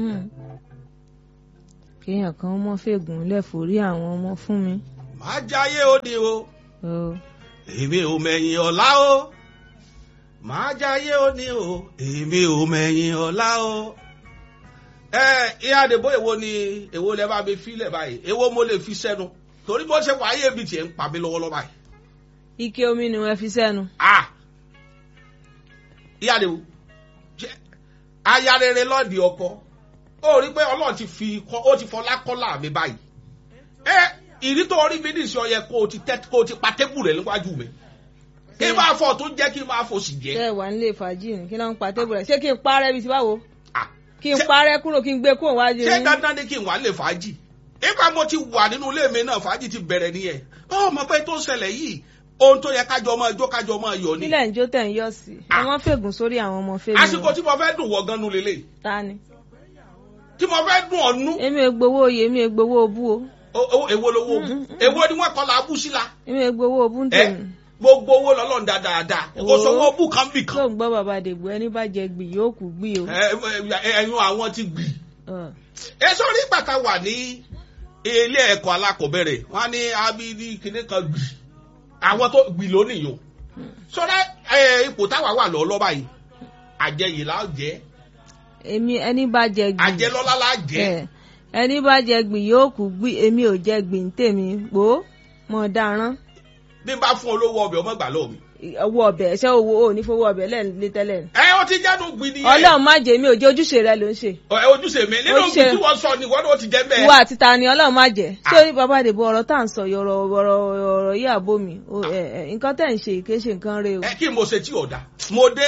kéèyàn kan mọ́ fègùn lẹ́fọ̀rí àwọn ọmọ fún mi. máa jáyé ó ní o o èmi ò mẹ̀yìn ọ̀la o máa jáyé ó ní o èmi ò mẹ̀yìn ọ̀la o. ẹ ìyá àdèbò èwo ni èwo lẹ bá mi filẹ̀ báyìí èwo mo lè fi sẹ́nu torí bó ṣe wáyé mi tiẹ̀ ń pa mí lọ́wọ́lọ́wọ́ báyìí. ike omi ni wọ́n fi sẹ́nu. ah ìyá àdèbò jẹ́ aya rere lọ́ọ̀dì ọkọ ó rí pé ọlọ́run ti fi kọ́ ó ti fọlá kọ́lá mi báyìí ẹ ìrí tó rí mi nìṣẹ́ ọyẹ kó o ti tẹ́ kó o ti pa tébù rẹ̀ níwájú mi kí n máa fọ tó jẹ́ kí n máa fò sì jẹ́. tẹ́ ẹ wà nílé fàájì ni kí ló ń pa tébù rẹ̀ ṣé kí n parẹ́ bíi ti báwo Ah, kí n ṣé- parẹ́ kúrò kí n gbé kúrò wájú ṣé yín. dandan ni kí n wà lè fàájì nípa mo ti wà nínú ilé mi náà fàájì ti bẹ̀rẹ̀ nìyẹn ọ mọ̀ pé tó ń ṣẹlẹ̀ yìí ohun tó yẹ kájọ máa jó kájọ máa yọ ni nílẹ̀ ń jó tẹ̀ ń yọ̀ sí i Ah. àwọn fègùn sórí àwọn ọmọ fèmí àsìkò tí mo fẹ́ dùn wọ gan nu lélẹ̀ ta ni. tí mo fẹ́ dùn ọ̀nù èmi ò gbowó oyè èmi ò gbowó obú o o- o- èwo lowó Mm, mm, mm. èwo ni wọ́n kọ́ la abú sí la èmi ò gbowó obú ń ẹ tèmi. gbogbo owó lọ́lọ́run dáadáa kò Wo. sówó bù kan bì tó kan ń gbọ́ bàbá dègbò ẹni bá jẹ gbì yóò kú gbì o. Ẹ- ẹ- ẹ̀yún àwọn ti gbì Ọ̀. ẹ sọ́rí pàtà wà ní ilé ẹ̀kọ́ alákọ̀ọ́bẹ̀rẹ̀ wọ́n á ní abidi kìnìún kan gbì àwọn tó gbì lónìí o sọ́dá ipò táwa wà lọ́ọ́ lọ́ba yìí àjẹyè la jẹ́ èmi ẹni bá jẹ gbì. àjẹlọ́lá la jẹ́ ẹ ẹni bá jẹ gbì yóò kú gbì èmi ò jẹ gbì ń tèmi gbó mọ darán bí n bá fún olówó ọbẹ̀ ọmọ gbà lọ́ọ̀ mi. owó ọbẹ̀ ṣé owó ò ní fowó ọbẹ̀ lẹ́ẹ̀lé tẹ́lẹ̀ ni. ẹ ó ti jẹ́nu gbì nìyẹn ọlọ́run má jẹ́ mi ò jẹ́ ojúṣe rẹ ló ń ṣe. ẹ ojúṣe mi nínú Ojúṣe. gbì tí wọ́n sọ ni wọ́n ló ti jẹ́ bẹ́ẹ̀. ìwà àti ta ni ọlọ́run má jẹ́. Ah. sórí bàbá àdèbò ọ̀rọ̀ tá à ń sọ yìí, ọ̀rọ̀ ọ̀rọ̀ ọ̀rọ̀ yìí àbó mi O, ẹ, ẹ, nǹkan tẹ̀ ń ṣe kì í ṣe nǹkan rẹ o. ẹ kí n mo ṣe tí ò da mo dé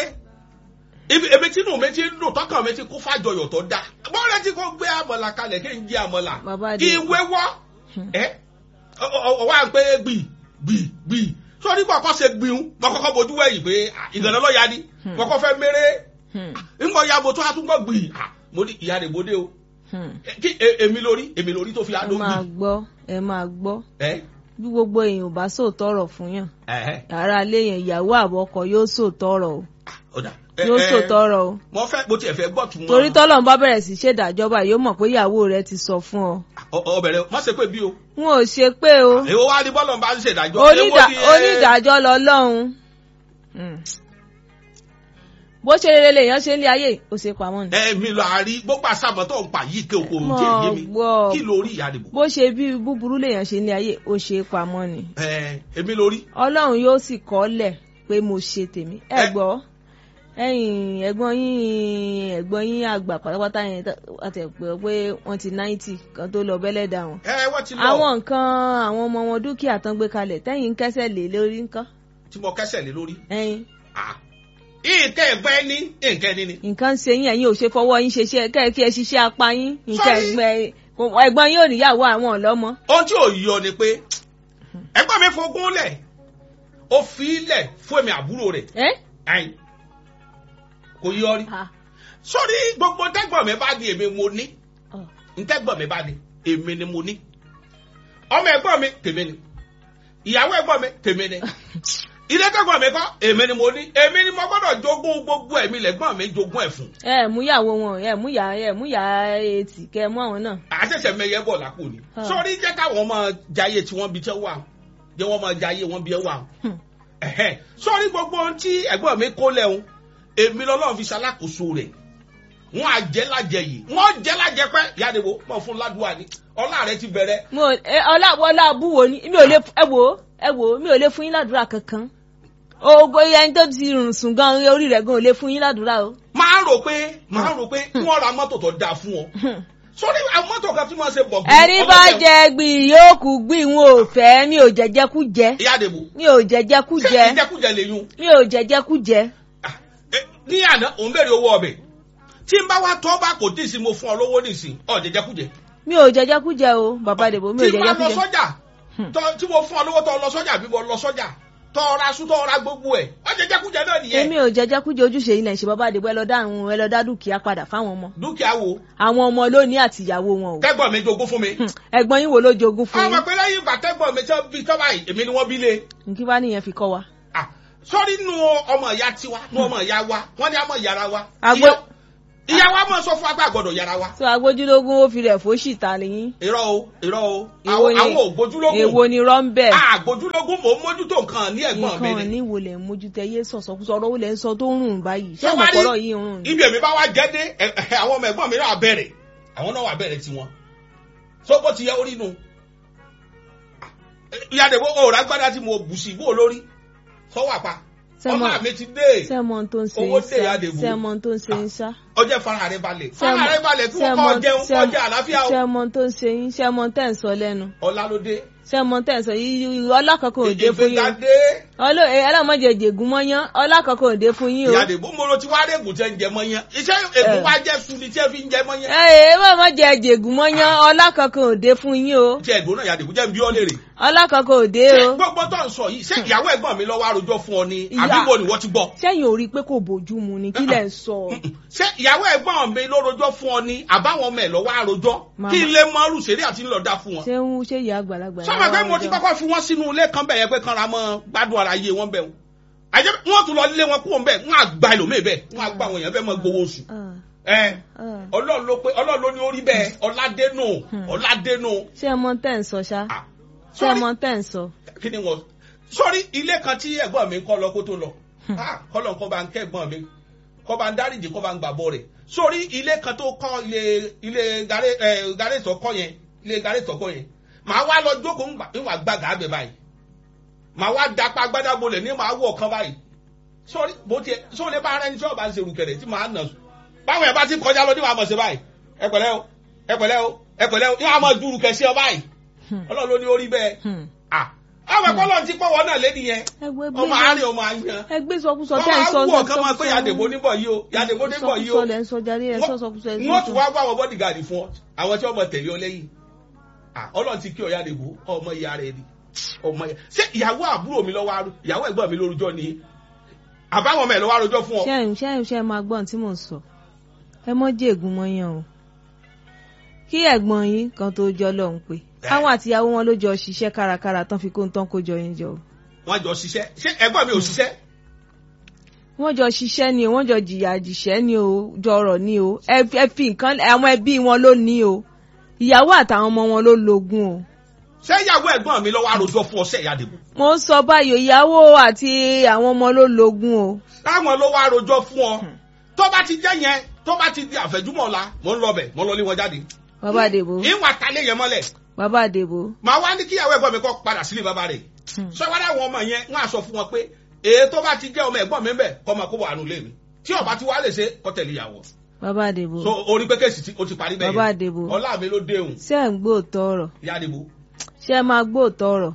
ibi èmi tí inú mi ti ń dùn tọkàn mi ti kún fàjọyọ̀ tó da bọ́ọ̀rẹ́ tí kò gbé àmọ̀là kalẹ̀ kí n jẹ àmọ̀là Bàbá kí n Adé. wéwọ́ Hmm. ẹ ọwọ́ à ń pé gbì gbì gbì sọ́ni kọ́kọ́ ṣe gbìún mo kọ́kọ́ bojú wẹ̀yìn pé ah, ìgànnà lọ́ọ̀yà ni Hmm. mo kọ́ fẹ́ méré Hmm, ńgbọ́ ya mo tó a tún gbọ́ gbì ah, mo ní ìyá rẹ̀ bóde o hmm. Eh, kí e- èmi lórí èmi lórí tó fi ẹ adó máa gbì gbọ́ ẹ máa gbọ́ ẹ bí gbogbo èèyàn ò bá sòótọ́ ọ̀rọ̀ fún yàn ẹ ara ilé yẹn ìyàwó àbọ̀kọ yóò sòótọ́ ọ̀rọ̀ o ọ̀dà yóò sòótọ́ ọ̀rọ̀ o mo fẹ́ mo tiẹ̀ fẹ́ gbọ́ tún torí tọ́lọ́run bá bẹ̀rẹ̀ sí ṣèdájọba yóò mọ̀ pé ìyàwó rẹ ti sọ fún ọ ọbẹ̀rẹ̀ má ṣe pé bí o wọn ò ṣe pé o èwo wá ní bọ́lọ̀ bá ń ṣèdájọ́ Onídà- èwo ni, eh, onídàájọ́ lọ́lọ́run Hmm. bó ṣe rere lèèyàn ṣe ń lé ayé ó ṣe pamọ́ ni ẹ̀mí lọ àárí gbogbo àṣàmọ́ tó ń pa yìí ké oko Mọ̀ tí èyí mi gbọ́. kí lórí ìyá àdìbò bó ṣe bí búburú lèèyàn ṣe ń lé ayé ó ṣe pamọ́ ni ẹ èmi lórí ọlọ́run yóò sì kọ́lẹ̀ pé mo ṣe tèmi ẹ Ẹ- gbọ́ ẹ̀yin ẹ̀gbọ́n yín ẹ̀gbọ́n yín àgbà pátápátá yẹn àti ẹ̀pẹ́ pé wọ́n ti náìtì kan tó lọ bẹ́lẹ̀ dà wọ́n. ẹ wọ́n ti lọ àwọn nǹkan àwọn ọmọ wọn dúkìá tán gbé kalẹ̀ tẹ́yìn ń kẹ́sẹ̀ lé lórí nǹkan tí mo kẹ́sẹ̀ lé lórí ẹ̀yin Ah. nǹkan ẹ̀gbẹ́ ní nǹkan ẹni ni nǹkan ń ṣe yín ẹ̀yin ò ṣe fọwọ́ yín ṣe iṣẹ́ kẹ́ẹ̀kí ẹ ṣiṣẹ́ apá yín nǹkan Sorry. ẹ̀gbẹ́ ẹ̀gbọ́n yín ò níyàwó àwọn ọ̀lọ́mọ. ohun tí ò yọ ni pé ẹgbẹ́ mi fogún lẹ̀ ó fi í lẹ̀ fún èmi àbúrò rẹ̀ ẹ́ ẹ̀yìn kò yọ rí Ah, sórí gbogbo ntẹ́gbọ̀n mi bá di èmi mo ní oh. ntẹ́gbọ̀n mi bá di èmi ni mo ní ọmọ ẹ̀gbọ́n mi tèmi ni ìyàwó ẹ̀gbọ́n mi tèmi ni ilé tẹ́gbọ̀n mi kọ́ èmi ni mo ní èmi ni mo gbọ́dọ̀ jogún gbogbo ẹ̀mí lẹ́gbọ́n mi jogún ẹ̀ fún ẹ mú ìyàwó wọn ẹ mú ìyá ẹ mú ìyá etí kẹ mú àwọn náà. àṣẹ̀ṣẹ̀ mẹyẹ bọ̀ lápò ni Ah. sórí jẹ́ káwọn máa jayé tí wọ́n bí tẹ́ wà jẹ́ wọ́n máa jayé wọn bí ẹ wà Hmm. ẹ̀hẹ́n. sórí gbogbo ohun tí ẹ̀gbọ́n mi kó lẹ́hun èmi lọ́lọ́run fi ṣalákòóso rẹ̀ wọ́n á jẹ́ lájẹ yìí wọ́n jẹ́ lájẹ pẹ́ yàdìwò mọ̀ fún ládùúgbò ni ọlá rẹ ti bẹ̀rẹ̀ mo ẹ ọláwọlá búwo ni mi ò lè ẹ wò ẹ wò mi ò lè fún yín ládùúrà kankan ogo ẹni tó ti rùn sùn gan orí rẹ̀ gan ò lè fún yín ládùúrà o. máa rò pé máa rò pé wọ́n ra mọ́tò tó dáa fún ọ sórí àwọn mọ́tò kan tí wọ́n ṣe bọ̀ ẹni bá jẹ gbì yóò kú gbì n ò fẹ́ mi ò jẹjẹ kú jẹ yàdìwò mi ò jẹjẹ kú ṣé jẹ ìjẹkújẹ lè yún mi ò jẹjẹ kú jẹ. Ah, eh, ní àná òun bèrè owó ọbẹ̀ tí n bá wá tọ́ bá kò tí ì sí mo fún ọ lówó nìsín ọ jẹjẹkújẹ mi ò jẹjẹ kú jẹ o bàbá dèbò mi ò tí n jẹjẹ bá kú lọ jẹ. sọ́jà Hmm. tọ́- tí mo fún ọ lówó tọ́ lọ sọ́jà bí mo lọ sọ́jà tọ́ ra sún tọ́ ra gbogbo ẹ̀ ọ jẹjẹkújẹ náà nìyẹn èmi ò jẹjẹ kú jẹ ojúṣe ilẹ̀ ṣe bàbá dèbò ẹ lọ dá àwọn ẹ lọ dá dúkìá padà fáwọn ọmọ dúkìá wo àwọn ọmọ lónìí àti ìyàwó wọn o. tẹ́gbọ̀n mi jogún fún mi Hmm, ẹ̀gbọ́n yín wo ló jogún fún ọmọ yín pé lẹ́yìn ìgbà tẹ́gbọ̀n mi tẹ́ bí tọ́ báyìí èmi ni wọ́n bí lé nkí bá nìyẹn fi kọ́ wa. Ah, sọ́rí nu ọmọ ìyá tiwa nu ọmọ ìyá wa wọ́n ní àmọ́ ìyára wa Àgbo- Ìyá- ìyá wa máa sọ fún agbá gbọ́dọ̀ yára wa. tó agbójúlógún ó fi rẹ̀ fóṣì ta lẹ́yìn. irọ́ o irọ́ o Èwo àwọn ni- àwọn ògbójúlógún èwo ni rọ́ńbẹ́. àgbójúlógún mò ń mójútó nǹkan ní ẹ̀gbọ́n mi nǹkan ni. ní wo lẹ̀ ń mójútó ẹyẹ sọ̀sọ̀kúsọ ọ̀rọ̀ wo lẹ̀ ń sọ tó ń rùn báyìí. ṣé Ṣé wá rí- ọ̀pọ̀lọ̀ yìí ń rùn ni. ibi èmi bá wá jẹ́ dé ẹ- ẹ- àwọn ọmọ ẹ̀gbọ́n mi náà bẹ̀rẹ̀ àwọn náà wà bẹ̀rẹ̀ tiwọn so bó ti yẹ orí nu ìyàdẹ̀wò òòrùn agbádá tí mo bù sí bó lórí sọ́wọ́ àpá Sẹ́mọ̀- ọmọ mi ti dé sẹ́mọ̀ tó ń ṣe Owó ń dé sá Ìyádèbú. sẹ́mọ̀ tó ń ṣe ń sá. ọjọ́ fara rẹ balẹ̀ fara rẹ balẹ̀ kí wọ́n kọ́ jẹun kọ́ jẹ àlàáfíà o sẹ́mọ̀ tó ń ṣe yín sẹ́mọ̀ tẹ̀ ń sọ lẹ́nu ọlá ló dé sẹ́mọ̀ tẹ̀ ń sọ yín ọlákọ̀ọ́kọ̀ òde fún ìgbéga yín dé ọlọ́ ẹlọ́mọdé jègún mọ́yán ọlákọ̀ọ́kọ̀ òde fún yín o. ìyàdẹ̀wò mo lo ti wá rẹ̀ gùn tẹ́ ń jẹ mọ́ yẹn iṣẹ́ ègún Eh. wá jẹ́ su ni tí ẹ fi ń jẹ mọ́ yẹn ẹ ẹ wọ́n mọ̀ jẹ jègún mọ́yán ọlákọ̀ọ́kọ̀ òde fún yín o tí ẹ̀gbọ́n náà ìyàdẹ̀wò jẹ́ ń bí ọ́ lérè ọlákọ̀ọ́kọ̀ òde ṣé o. gbogbo tó ń sọ yìí ṣé ìyàwó ẹ̀gbọ́n mi lọ́wọ́ àròjọ fún ọ ni Ìyá. àbí wo ni wọ́n ti gbọ́ sẹ́yìn ò rí i pé kò bójú mu ni kí lẹ̀ ń sọ. ṣé ìyàwó ẹ̀gbọ́n mi ló rojọ́ fún ọ ni àbáwọn ọmọ ẹ̀ lọ́wọ́ àròjọ́ Màmá. kí n lè mọ rùsèré àti ńlọdá fún wọn. ṣé ń ṣe ìyá àgbàlagbà. sọ́mọ pé mo ti kọ́kọ́ fi wọ́n sínú ilé kan bẹ̀ yẹn pé kanra mọ́ gbádùn ara yé wọn bẹ̀ wọn. àjẹ́ wọ́n tún lọ lé wọn kúrò bẹ́ẹ̀ wọ́n á gba ẹlòmíì bẹ́ẹ̀ wọ́n á gba àwọn èèyàn bẹ́ẹ̀ mọ́ gbowó oṣù. ẹ ọlọ́run ló pé ọlọ́run ló ní orí bẹ́ẹ̀ ọládénù ọládénù. ṣé ẹ mọ tẹ́ ń sọ ṣá Ah, ṣé ẹ sorry, mọ tẹ́ ń sọ. kí ni wọn sọrí ilé kan tí ẹ̀gbọ́n mi kọ́ lọ kó tó lọ Ah, kọ́lọ̀ kọ́ bá ń kẹ́ ẹ̀gbọ́n mi kọ́ bá ń dáríjì kọ́ bá ń gbàbọ̀ rẹ̀ sórí ilé kan tó kọ́ ilé ilé gàré ẹ gàré ìtọ́kọ́ yẹn ilé gàré ìtọ́kọ́ yẹn màá wá lọ jókòó ńgbà ìwà gbàgà abẹ báyìí màá wá dapá gbádábolẹ̀ ní màá wọ̀ kan báyìí sórí bó tiẹ̀ sórí bá ara ẹni tí ọba ń ṣerú kẹrẹ tí màá nà sùn báwọn ẹ̀ bá ti kọjá lọ ní màá mọ̀ sí báyìí ẹ pẹ̀lẹ́ o ẹ pẹ̀lẹ́ o ẹ pẹ̀lẹ́ o yóò máa dúró kẹsí ọ báyìí ọlọ́run ló ní orí bẹ́ẹ̀ ah àwọn ẹ̀kọ́ lọ́n ti pọ̀wọ́ náà lédi yẹn ẹgbẹ́ ọmọ àárín ọmọ àyàn ẹgbẹ́ sọkúsọ wọ́n tẹ́ ń máa sọ wú ọ̀kan máa pé yàdèbó níbọ̀ yìí o yàdèbó níbọ̀ yìí o sọkúsọ lẹ́ ń sọ jáde ẹ sọ sọkúsọ ẹ wọ́n tún wá wá àwọn bọ́dìgàdì fún ọ àwọn tí wọ́n mọ tẹ̀lé ọ lẹ́yìn Ah, ọlọ́run ti kí ọ yàdèbó ọmọ ìyá rẹ ni ọmọ ìyá ṣé ìyàwó àbúrò mi lọ́wọ́ arú ìyàwó ẹ̀gbọ́n mi lórúkọ ni àbáwọn ọmọ ẹ̀ lọ́wọ́ arújọ fún ọ ṣé ẹ ṣé ẹ ṣe máa gbọ́n tí mò ń sọ ẹ mọ́ jègún mọ́yán o kí ẹ̀gbọ́n yín kan tó jọ lọ́hùn pé àwọn àtìyàwó wọn ló jọ ṣiṣẹ́ kárakára tán fi kó ń tán kó jọ yín jọ o wọ́n jọ ṣiṣẹ́ ṣé ẹ̀gbọ́n mi ò ṣiṣẹ́ wọ́n jọ ṣiṣẹ́ ni o wọ́n jọ jìyà jìṣẹ́ ni o jọrọ̀ ni o ẹ ẹ fi nǹkan àwọn ẹbí wọn ló ní o ìyàwó àtàwọn ọmọ wọn ló lógún o. ṣé ìyàwó ẹ̀gbọ́n mi lọ́wọ́ arújọ fún ọ ṣe ìyàdèbó mo ń sọ báyìí o, ìyàwó àti àwọn ọmọ ló lógún o. táwọn ló wá rojọ́ fún ọ tó bá ti jẹ́ yẹn tó bá ti di àfẹ́júmọ́ ọ̀la mò ń lọ bẹ̀ mò ń lọ lé wọn jáde bàbá àdèbò ìwà talé yẹn mọ́lẹ̀ bàbá àdèbò. màá wá ní kíyàwó ẹ̀gbọ́n mi kọ́ padà sílé bàbá rẹ̀ sọ wá dáwọn ọmọ yẹn wọn á sọ fún wọn pé èyí tó bá ti jẹ́ ọmọ ẹ̀gbọ́n mi ń bẹ̀ kọ́ máa kó wà nù lé mi tí ọba ti wá lè ṣe kọ́ tẹ̀lé ìyàwó bàbá àdèbò. so orí pé kéèsì tí o ti parí bẹ́ẹ̀ Bàbá Àdèbò. ọlá mi ló dé òun ṣé ẹ̀ ń gbóòtọ́ ọ̀rọ̀ ìyá àdìbò ṣé ẹ máa gbóòtọ́ ọ̀rọ̀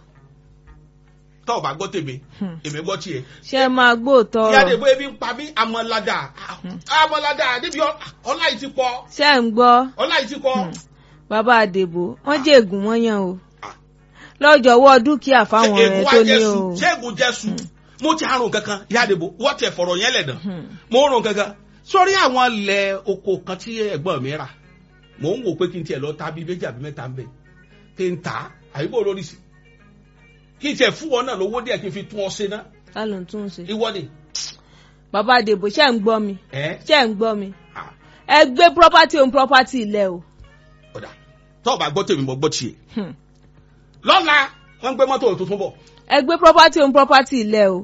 tó o bá gbọ́ tèmi èmi gbọ́ tiẹ̀ ṣé ẹ máa gbóòtọ́ ìyá ọ̀rọ̀ àdìbò ebi ń pa mí amọ̀ládà amọ̀ládà níbi ọ- ọlá yìí ti pọ̀ ṣé ẹ̀ ń gbọ́ ọlá yìí ti pọ̀ bàbá àdèbò wọ́n jègún wọ́n yàn o lọ́jọ́ wọ́ dúkìá fáwọn ṣé rẹ̀ ègún tó wa ní jẹ́ o. sùn ṣé ègún jẹ́ sùn mo ti àrùn kankan ìyá àdìbò wọ́n tẹ̀ fọ̀rọ̀ yẹn lẹ̀ dàn mo ń rùn kankan sórí àwọn ilẹ̀ oko kan tí ẹ̀gbọ́n mi rà mò ń wò pé kí n tiẹ̀ lọ ta bíi méjì àbí mẹ́ta ń bẹ̀ kí n tà á àyíbò lórí sí kí n tiẹ̀ fún wọn náà lówó díẹ̀ kí n fi tún ọ ṣe ná ká ló ń tún un ṣe. ìwọ ni bàbá àdèbò ṣé ẹ̀ ń gbọ́ mi ẹ ṣé ẹ̀ ń gbọ́ mi ah, ẹ gbé property on property ilẹ̀ o. ọ̀dà tó o bá gbọ́ tèmi mo gbọ́ tiẹ̀ Hmm. lọ́la wọ́n ń gbé mọ́tò tuntun bọ̀ ẹ gbé property on property ilẹ̀ o.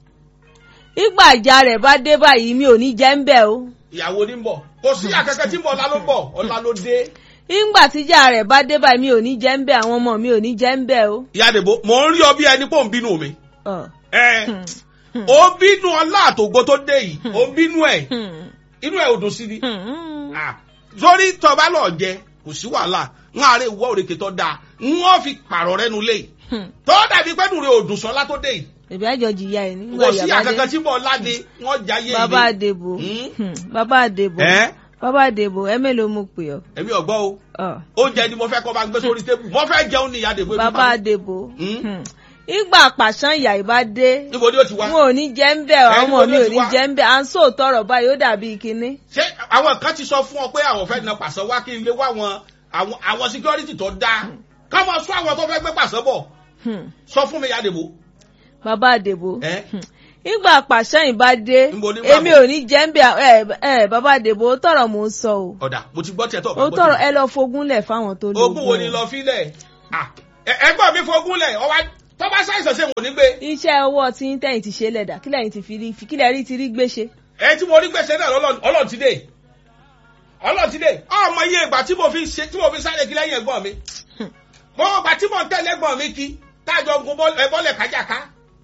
ìgbà ìjà rẹ̀ bá dé báyìí mi ò ní jẹ́ ń bẹ̀ o. ìyàwó ní ń bọ̀ kò sí àkẹ́kẹ́ tí ń bọ̀ ọ̀la ló ń bọ̀ ọ̀la ló dé ìgbà tíjà rẹ̀ bá dé báyìí mi ò ní jẹ́ ń bẹ̀ àwọn ọmọ mi ò ní jẹ́ ń bẹ̀ o. ìyá àdìbò mò ń rí ọ bí ẹni pò ń bínú mi Ọ̀. ẹ ó bínú ọlá àtògbó tó dé yìí ó bínú ẹ Hmm. inú ẹ ò dùn sí ni Hmm. Ah, sórí tọba lọ jẹ kò sí wàhálà ń àárẹ̀ ìwọ òrèké tó dáa ń wọ́n fi pààrọ̀ rẹ́nu lé yìí Hmm. tó dàbí pẹ́ẹ́nù rẹ̀ òdùn sọ́lá tó dé yìí ìbí àjọ jìyà ẹ̀ nígbà kò sí ìyá bá àkàkà dé. tí bọ̀ láde wọ́n jayé ilé bàbá àdèbò Hmm. Hmm. bàbá àdèbò ẹ bàbá àdèbò ẹ mélòó mo pè ọ́. èmi ọ̀gbọ́ o Ọ̀. oúnjẹ ni mo fẹ́ kọ́ bá gbé sórí tébù mo fẹ́ jẹun ní ìyá àdèbò ebi bàbá pa mí. àdèbò Hmm. Hmm. ìgbà pàṣán ìyá ìbá dé níbo ni ó ti wá wọn ò ní jẹ́ ń bẹ̀ Ẹ, àwọn ọmọ níbo ni mi ó ò ti ní wá? jẹ́ ń bẹ̀ à ń sòótọ́ ọ̀rọ̀ báyìí ó dàbí kinní. ṣé àwọn kan ti sọ fún ọ pé àwọn fẹ́ na pàṣẹ wá kí n lé wá àwọn àwọn àwọn security tó dáa ká máa sọ àwọn tó fẹ́ gbé pàṣẹ bọ̀ Hmm. sọ fún mi ìyá àdèbò bàbá àdèbò ẹ Hmm. nígbà pàṣẹyìn bá dé Níbo nígbà èmi wo? ò ní jẹ́ ń bẹ̀ ẹ ẹ bàbá àdèbò ó tọrọ mò ń sọ o ọ̀dà mo ti gbọ́ tiẹ̀ tó ó tọrọ ẹ lọ fogúnlẹ̀ fáwọn tó lóògùn ogún wo ni lọ fílẹ̀ Ah, ẹ- ẹgbọ́n mi fogún lẹ̀ ọwá tó bá ṣàìsàn ṣe wò ní gbé iṣẹ́ ọwọ́ tí ń tẹ̀yìn ti ṣe lẹ̀dà kílẹ̀ yìí ti fi rí kílẹ̀ rí ti rí gbé ṣe. ẹ tí mo rí gbèsè náà lọ́lọ́- ọlọ́run ti dé ọlọ́run ti dé ọmọ iye ìgbà tí mo fi ṣe tí mo fi sáré kí lẹ́yìn ẹ̀gbọ́n mi mo ìgbà tí mo ń tẹ̀lé ẹ̀gbọ́n mi kí tájọ gun bọ́ọ̀lù- ẹ bọ́ọ̀lẹ̀ kájàká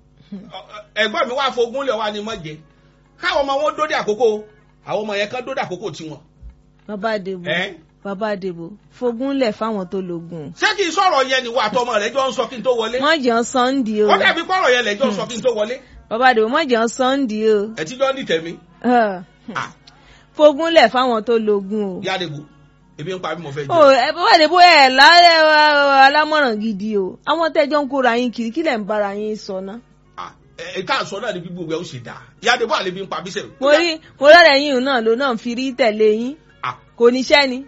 ẹ̀gbọ́n mi wá fogún lẹ̀ wá ní mọ́jẹ káwọn ọmọ wọn dóde àkókò àwọn ọmọ yẹn kan dóde àkókò tiwọn. bàbá àdèbò ẹ bàbá àdèbò fogúnlẹ̀ fáwọn tó lóògùn. ṣé kí n sọ̀rọ̀ yẹn ni wà àtọmọ rẹ̀ jọ ń sọ kí n tó wọlé wọ́n jẹun sọ́ndì o ó dàbí pọ̀rọ̀ yẹn lẹ̀ jọ ń sọ kí n tó wọlé bàbá àdèbò wọ́n jẹun sọ́ndì o. ẹ̀ tí jọ ń dìtẹ̀ mi. Ah, Ah, fogúnlẹ̀ fáwọn tó lóògùn o. yádébù ebi ń pa bí mo fẹ́ o jẹ. ẹ bàbá àdèbò ẹ lálẹ́ alámọ̀ràn gidi o àwọn tẹ́jọ́ ń kóra yín kiri kílẹ̀ ń bára yín sọ ná. Ah, ẹ ẹ ká sọ náà ní gbígbó ẹ ó ṣe dáa yádébù àlebi ń pa bí sẹ́yìn. mo rí mo rọrẹ yín náà ló náà fi rí tẹ̀lé yín Ah, kò níṣẹ́ ni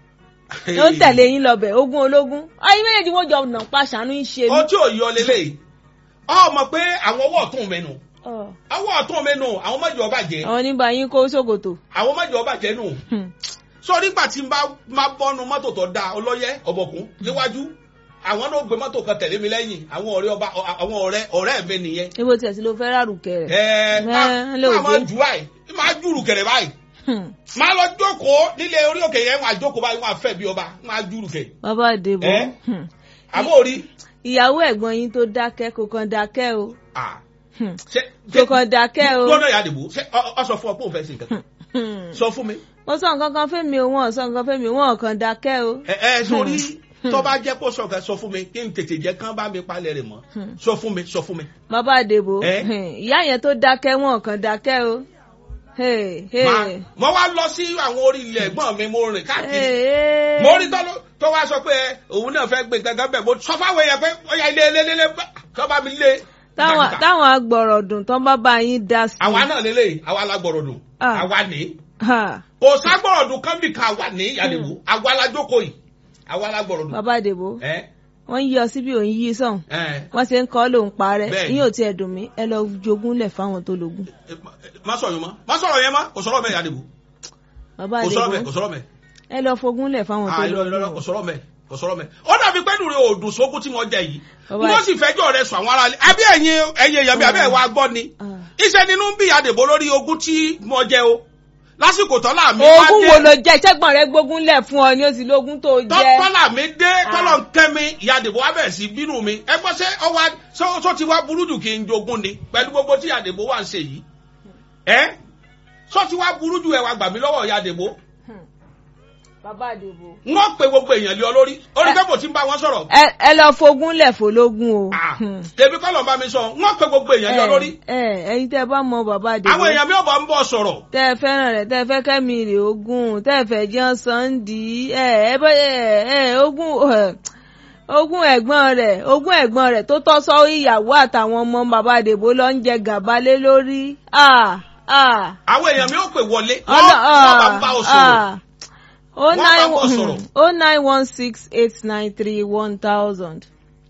ló ń tẹ̀lé yín lọ́bẹ̀ ogún ológun ayé méjèèjì wọ́n jọ nà pa ṣàánú ń ṣe mí. ó tí ò yọ lélẹ̀ ọmọ pé àwọn ọwọ́ ọ̀tún mẹ́nu Ọ̀, ọwọ́ ọ̀tún mẹ́nu àwọn mọ́jọ ọba jẹ́ àwọn oníbà yín kó ṣòkòtò. àwọn mọ́jọ ọba jẹ́ nù. sọ nígbà tí n bá máa bọ́nu mọ́tò tó da ọlọ́yẹ ọ̀bọ̀kún níwájú àwọn náà gbé mọ́tò kan tẹ̀lé mi lẹ́yìn àwọn ọ̀rẹ́ ọba àwọn ọ̀rẹ́ ọ̀rẹ́ mi nìyẹn. ibo tí ẹ ti ló fẹ́ rárùkẹ́ rẹ̀. ẹ Ẹ, máa lóòjé. máa jù báyìí máa jùrù kẹ̀rẹ̀ báyìí máa lọ jókòó nílé orí òkè yẹn máa jókòó báyìí máa fẹ́ bí ọba máa jùrù kẹ̀. bàbá àdèbò Ẹ? àmọ́ orí ìyàwó ẹ̀gbọ́n yín tó dákẹ́ kò kàn dákẹ́ o ah, Hmm. ṣe kò kàn dákẹ́ o. gbọ́dọ̀ yà dìbò ṣe ọ- ọ sọ fún ọ pé òun fẹ́ sí nǹkan kan Hmm. sọ fún mi. mo sọ nǹkan kan fẹ́mi o wọn ò sọ nǹkan fẹ́mi wọn ò kàn dákẹ́ o. ẹ ẹ sórí tó bá jẹ́ kó sọ kan sọ fún mi kí n tètè jẹ́ kán bá mi palẹ̀ rẹ̀ mọ́ sọ fún mi sọ fún mi. bàbá àdèbò Ẹ? ìyá yẹn tó dákẹ́ wọn ò kàn dákẹ́ o. Hey, hey. Máa- mo wá lọ sí àwọn orí ilẹ̀ ẹ̀gbọ́n mi mo rìn káàkiri Hey, hey. mo rí tọ́lú tó wá sọ pé òun náà fẹ́ gbé gangan bẹ́ẹ̀ mo sọ fáwọn èèyàn pé ó yà ilé ilé ilé tó bá mi lé. táwọn kìkàkìkà. táwọn agbọ̀rọ̀dùn tán bá bá yín dá sí. àwa náà lélẹ̀ àwa la gbọ̀rọ̀ dùn Ah. àwa ní Ha, kò ságbọ̀rọ̀ dùn kán bì kan àwa ní ìyàlẹ́wò àwa la jókòó yìí àwa la gbọ̀rọ̀ dùn. bàbá àdèbò ẹ wọ́n yí ọ síbi òun yí sọ̀hún ẹ wọ́n ṣe ń kọ́ lòun parẹ́ Bẹ́ẹ̀ni. yín ò tiẹ̀ dùn mí ẹ lọ jogún lẹ̀ fáwọn tó lógún. ẹ, má sọ̀rọ̀ yẹn mọ́ má sọ̀rọ̀ yẹn mọ́ kò sọ̀rọ̀ mẹ́ ìyàlẹ́wò bàbá kò sọ̀rọ̀ mẹ́ àdèbò kò sọ̀rọ̀ mẹ́. ẹ lọ fogún lẹ̀ fáwọn tó Ah, irọ́, irọ́, lógún. kò o. sọ̀rọ̀ mẹ́ kò sọ̀rọ̀ mẹ́. ó dàbí pẹ́ẹ́nù rẹ̀ òdùn sókún tí wọ́n jẹ yìí. Bàbá wọ́n ẹ̀- sì fẹjọ́ rẹ̀ sùn àwọn aráàlú. àbí ẹ̀yin ẹ̀yin èèyàn mi àbí ẹ̀ wá gbọ́ ni. Ah. iṣẹ́ nínú ń bí àdèbò lórí ogún tí mo jẹ o. lásìkò tọ́lá mi bá ogún wo dé ló jẹ ṣẹ́gbọ̀n rẹ gbógun lẹ̀ fún ọ ni ó ti lógún tó jẹ. tọ́lá mi dé Ah. tọ́lọ̀ ń kẹ́ mi ìyá àdèbò wá bẹ̀rẹ̀ sí bínú mi. ẹ gbọ́ sẹ́ ọwọ́ sọ ti wá burú jù kí n jogún ni pẹ̀lú gbogbo tí àdèbò wà ń ṣe yìí. ẹ sọ ti wá burú jù ẹ wá gbà mí lọ́wọ́ ìyá àdèbò. bàbá àdèbò. wọ́n pe gbogbo èèyàn lé ọ lórí orí pé mo ti ń bá wọn sọ̀rọ̀ ẹ ẹ lọ fogún lẹ̀ fọlógún o. Ah, Hmm. tèmi kọ́ lọ́n bá mi sọ wọ́n pe gbogbo èèyàn yọ lórí ẹ ẹ ẹyin tẹ bá mọ bàbá àdèbò. àwọn èèyàn mi ò bá ń bọ̀ sọ̀rọ̀ tẹ ẹ fẹ́ràn rẹ̀ tẹ ẹ fẹ́ kẹ́mi rè ogún tẹ ẹ fẹ́ jẹun sànńdì ẹ ẹ bẹ ẹ ẹ ogún ẹ ogún ẹ̀gbọ́n rẹ̀ ogún ẹ̀gbọ́n rẹ̀ tó tọ́ sọ ìyàwó àtàwọn ọmọ bàbá àdèbò lọ ń jẹ gàba lé lórí. Ah, ah. àwọn èèyàn mi ò pè wọlé Ọlọ wọ́n bá ń bá ọ sọ̀rọ̀ o Wọ́n bá bọ̀ nine sọ̀rọ̀. o nine one six eight nine three one thousand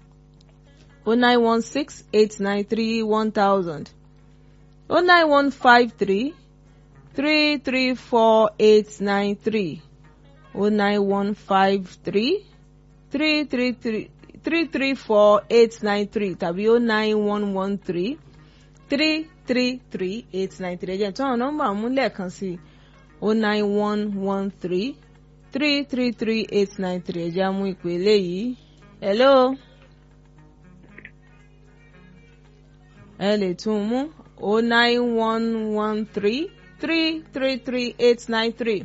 o nine one six eight nine three one thousand o nine one five three three three four eight nine three o nine one five three three three three three three four eight nine three tàbí o nine one one three three three three eight nine three ẹ̀jẹ̀ tí àwọn nọ́mbà mú lẹ́ẹ̀kan sí o nine one one three three three three eight nine three ẹ̀jẹ̀ amú ìpele yìí. hello. ẹ lè tún un mú o nine one one three three three three eight nine three.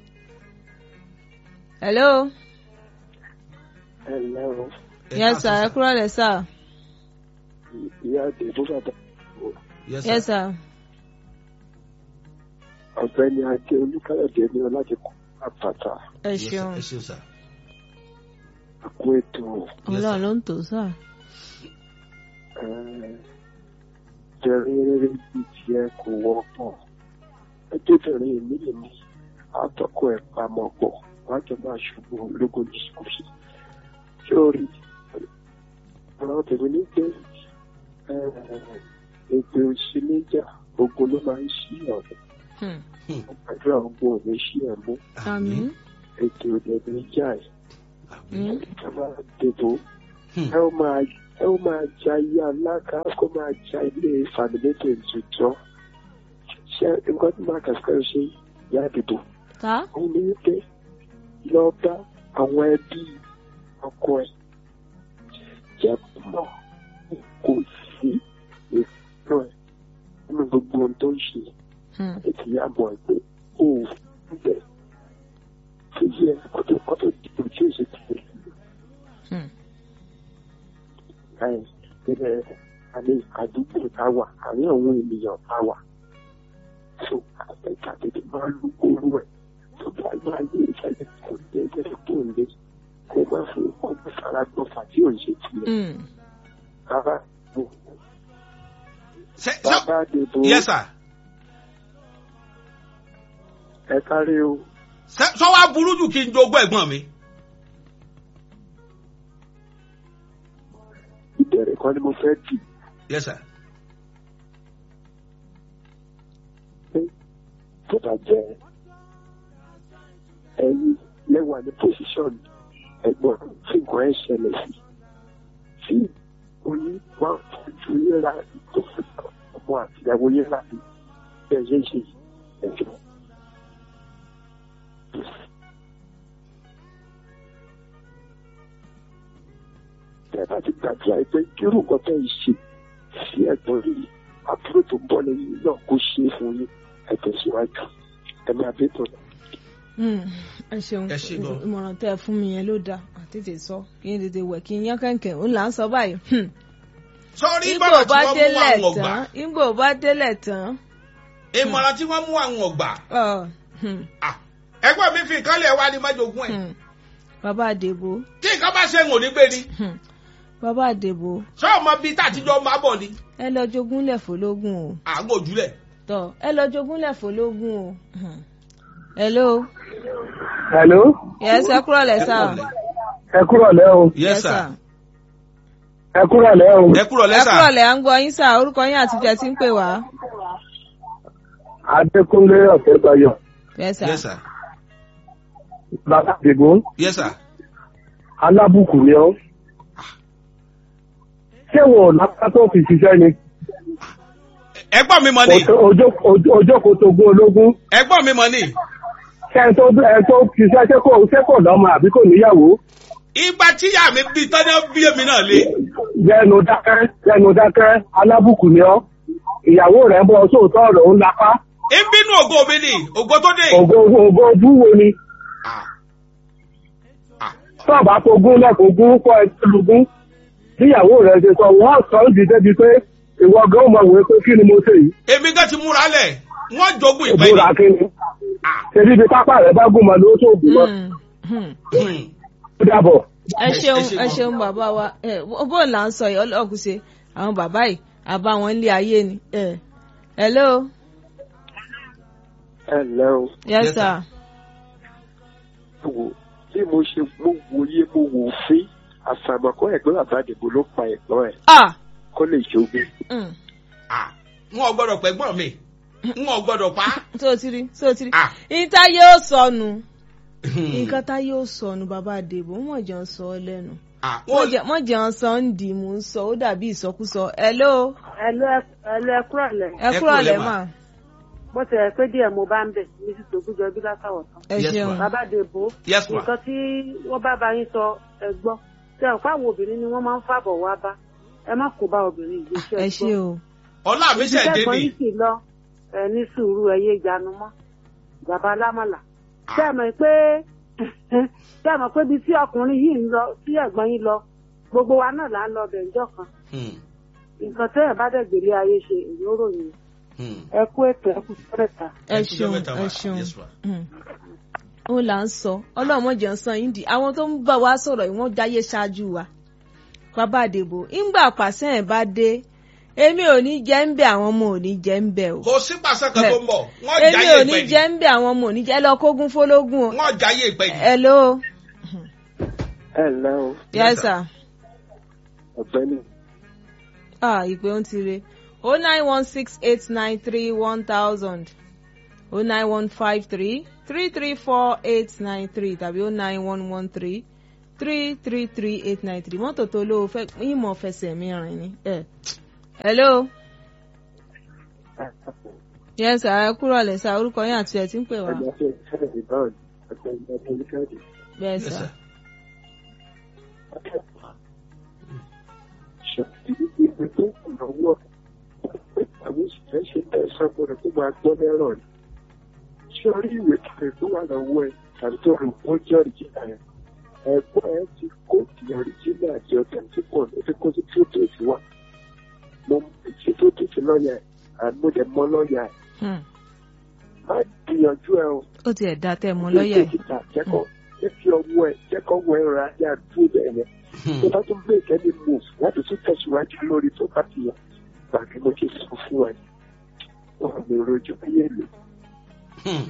hello. Hello, yes sir ẹ kúrò lẹ sir. ìyá àdìbò bàbá yes yes sir sir. ọ̀gbẹ́ni Adé Olúkáyọ̀dé ní ọlájẹ kọ àpàtà ẹ Yes, sir. ṣeun ẹ ṣeun sir àkó ètò ọlọ́run ló ń tò sir. jẹrìírí bí tiẹ̀ kò wọ́pọ̀ ẹjọ́bìnrin mi lè ní àtọ́kọ̀ ẹ̀ pamọ́ pọ̀ wọ́n á jọ máa ṣubú lógo discourse sórí ọ̀rọ̀ tèmi ní pé èpè òṣèléjà ogun ló máa ń ṣí ọ̀rọ̀ Hmm. àdúrà ogun ò ní ṣí ẹ̀ mú àmín ètò òdẹ̀dẹ̀ níjà ẹ̀ Hmm. ẹ máa dìbò Hmm. ẹ ó máa ẹ ó máa ja ilé alága kó máa ja ilé fàmìlẹ́tò ìtújọ́ ṣé nǹkan tí máa kàṣíkà ṣe ìyá àdìbò ká òun ni wípé lọ bá àwọn ẹbí ọkọ ẹ jẹ́ kó mọ̀ kò sí ìfúnná ẹ nínú gbogbo ohun tó ń ṣe Hmm. ètò ìyàbọ̀ ẹ pé ó ń bẹ̀ tó yẹ kótó kótó dìbò tí ó ṣe tẹ̀lé Hmm. ẹ̀ ẹ̀ àní àdúgbò tá a wà àní àwọn ènìyàn tá a wà tó àtẹ̀ká tètè máa lu orú ẹ̀ tó bá máa yé ìṣẹ̀lẹ̀ kò dé ẹgbẹ́ tó ń lé kó má fi ọgbẹ́ fara gbọ́fà tí ò ń ṣe tiẹ̀ Hmm. rárá ṣe ṣe bàbá dèbò yes sir ẹ kárí o ṣe sọ wá burú jù kí n jogún ẹ̀gbọ́n mi. ìbẹ̀rẹ̀ kan ni mo fẹ́ dì yes sir. pé tó bá jẹ́ ẹ̀yin lẹ́wà ní pòsíṣọ̀nù ẹ̀gbọ́n tí nǹkan ẹ̀ ṣẹlẹ̀ sí tí oní wá fojú yẹra tó fi ọmọ àtìyàwó yẹra bí bẹ́ẹ̀ ṣe ń ṣe ẹ̀jọ̀. Bẹ́ẹ̀ bá ti gbàdúrà pé kírù nǹkan tẹ́ ẹ ṣe sí ẹ̀gbọ́n yìí àbúrò tó bọ́ lẹ́yìn náà kó ṣe é fún yín ẹ tẹ̀síwájú ẹ máa bí tó lọ. Hmm. ẹ ṣeun Ẹ ṣé gan. ìmọ̀ràn tẹ́ ẹ fún mi yẹn ló dáa àtètè sọ kí n tètè wẹ̀ kí n yán kẹ̀kẹ́ ó là ń sọ báyìí. Hmm. sọ́rí Ìgbò ìmọ̀ràn tí bá wọ́n mú délẹ̀ àwọn ọgbà tán Ìgbò bá délẹ̀ tán. ìmọ̀ràn tí wọ́n mú àwọn ọgbà ọ, hmm, Ah, ẹgbẹ́ mi fi nǹkan lẹ̀ wá ní májogún ẹ̀ hmm. bàbá àdèbò tí nǹkan bá ṣe ń wò ní gbé ni hmm. bàbá àdèbò ṣé ọmọ bíi tàtijọ́ máa bọ̀ ni ẹ lọ jogúnlẹ̀ fọlógún o àgọ́ òjúlẹ̀. tọ ẹ lọ jogúnlẹ̀ fọlógún o. Hmm. hello Hello, yes ẹ kúrọ̀ lẹ̀ sá o. ẹ kúrọ̀ lẹ́ o, yes sir. ẹ kúrọ̀ lẹ́ o. ẹ kúrò ẹ lẹ́sà. kúrọ̀ lẹ̀ à ń gbọ́ yín sá orúkọ yín àti tẹ̀ tí ń pè wá. Adékúnlé Ọ̀tẹ́bayọ̀, yes sir. yes sir. bàbá àdìgbò, yes sir. alábùkù ni ọ́. Ṣé wo lápá tó fi ṣiṣẹ́ ni? ẹ̀gbọ́n mi mọ̀ ni Ojókòó tó gún ológun. ẹ̀gbọ́n mi mọ̀ ni Ṣé ẹ tó ẹ tó ṣiṣẹ́ ṣé kò ṣé kò lọ́mọ àbí kò níyàwó? ìgbà tíyà mi bí tọ́jú bí èmi náà lé. Yẹnu dákẹ́, yẹnu dákẹ́, alábùkù ni ọ́. Ìyàwó rẹ̀ ń bọ́ sóòótọ́ ọ̀rọ̀ ń lapá. ìbínú ògo mi ni ògo tó dé. Ògo ògo ojú wo ni? Ah. Ah. tọ́ọ̀bá tó gún lẹ́kọ̀ọ́ gún kọ́ ẹ tó lugún tíyàwó rẹ̀ ṣe sọ wọ́n sọ ń dìde bíi pé ìwọ gan mọ̀ wé pé kí ni mo ṣe yìí èmi gan ti múra lẹ̀ wọ́n jogún ìpẹ́ ìbúra ni. kí ni Ah. ṣebí ibi pápá rẹ̀ bá gún mọ́ ló tó gùn mọ́ Hmm, hmm. Hmm. ó dàbọ̀. ẹ ṣeun ẹ ṣe ẹ gan. ṣeun bàbá wa ẹ bó là ń sọ yìí ọlọ́ọ̀kú ṣe àwọn bàbá yìí àbá wọn ń lé ayé ni. ẹ hello ẹ ǹlẹ́ o yes Yes, sir. ẹ wò bí mo ṣe mo wòye mo wò fín àfàmọ́kọ́ ẹ̀gbọ́n bàbá àdìgbò ló pa ẹ̀gbọ́n ẹ̀ ah kó lè jogún. mm. Ah. n ò gbọ́dọ̀ pẹ̀gbọ́n mi n ò gbọ́dọ̀ pa. tó o ti rí tó o ti rí Ah. ìta yóò sọnù Hmm. nǹkan tá yóò sọnù bàbá àdèbò wọn jẹ́ ń sọ ọ lẹ́nu Ah. Wọ́n- wọ́n jẹ́ ń sọ ń dì mú ń sọ ó dàbí ìsọkúsọ hello ẹlò ẹlò ẹkúrọ̀ lẹ̀ ẹ Ẹ kúrò kúrò lẹ́ lẹ́ mà mà. bó ti rẹ̀ pé díẹ̀ mo bá ń bẹ̀ ní ti tògúnjọ bí látàwọ̀ tán. ẹ Yes, ṣeun ma. bàbá dèbò yes ma. nǹkan tí wọ́n bá bá yín sọ ẹ gbọ́ ṣe ọ̀pá àwọn obìnrin ni wọ́n máa ń fàbọ̀ wá bá ẹ má kó bá obìnrin ìgbésẹ̀ ẹ ṣe o ọlá mi ṣẹ̀ dé ìgbésẹ̀ ni. yìí sì lọ ẹ ní sùúrù ẹ yé ìjánu mọ́ bàbá alámàlà ṣé ẹ mọ̀ pé ṣé ẹ mọ̀ pé ibi tí ọkùnrin yìí ń lọ tí ẹ̀gbọ́n yín lọ gbogbo wa náà là ń lọ bẹ̀ǹjọ́ kan Hmm. nǹkan tẹ́ ẹ̀ bá dẹ̀ gbélé ayé ṣe èyí ó ròyìn Hmm. ẹ kú ètò ẹ kú sọ́rẹ̀ta. ẹ Ẹ kú ṣeun ọjọ́ mẹ́ta, ẹ ma. ṣeun Yes, ma. Mm. ó là ń sọ ọlọ́mọ jẹ́ ń san yín di àwọn tó ń bá wa sọ̀rọ̀ yìí wọ́n jáyé ṣáájú wa bàbá àdèbò ńgbà pàṣẹ ẹ̀ bá dé èmi ò ní jẹ́ ń bẹ̀ àwọn ọmọ ò ní jẹ́ ń bẹ̀ o kò sí pàṣẹ kan tó ń bọ̀ wọ́n èmi jáyé ò ní ìpẹ́ jẹ́ ni. ń bẹ̀ àwọn ọmọ ò ní jẹ́ ẹ lọ kógun fólógún o wọ́n jáyé ìpẹ́ ni. hello ẹ ǹlẹ́ o yes sir ọ̀gbẹ́ni ah ìpè ń ti re o nine one six eight nine three one thousand o nine one five three three three four eight nine three tàbí o nine one one three three three three eight nine three mọ́tò tó lówó fẹ́ ìmọ̀ fẹsẹ̀ mi rìn ni. ẹ hello yes sir ẹ kúrò lẹ sá orúkọ yín àti ẹ ti ń pè wá Ọjọ́ tí ìṣẹ̀lẹ̀ ìbáwọ̀ ni ọjọ́ ìgbà tó ní káàdì. bẹ́ẹ̀ Yes, sá sir. Ṣètìlú ìwé tó kù lọ́wọ́ àwọn òṣìṣẹ́ ṣe bẹ́ẹ̀ sọ́kùnrin tó máa gbọ́ lẹ́rọ̀ ni. Ṣé orí ìwé kìlẹ̀ tó wà lọ́wọ́ ẹ̀ tàbí tó rò ó jẹ́ ọ̀rìjìnà ẹ̀? Ẹ̀gbọ́n ẹ̀ ti kó ti ọ̀rìjìnà àti ọ̀tẹ̀ tí kò ní ti kó sí tí ó tèèfì wá. Mo ti tó tèèfì lọ́ọ̀yà ẹ̀ àmúdẹ̀ mọ́ lọ́ọ̀yà ẹ̀. Hmm. Má gbìyànjú ẹ o. ó ti ẹ̀ dá tẹ́ ẹ mọ́ lọ́ọ̀yà yìí. Dókítà jẹ́kọ̀ jẹ́ kí ọwọ́ ẹ̀ jẹ́kọ̀ wọ ẹ̀rọ ayé àdúró bẹ́ẹ̀ yẹn. Tó bá tún break any move láti tún tẹ̀síwájú lórí tó bá ti yàn. Gbàgbé mo ti sọ fún ẹ. Wọ́n mi rojú ayé lò. Hmm.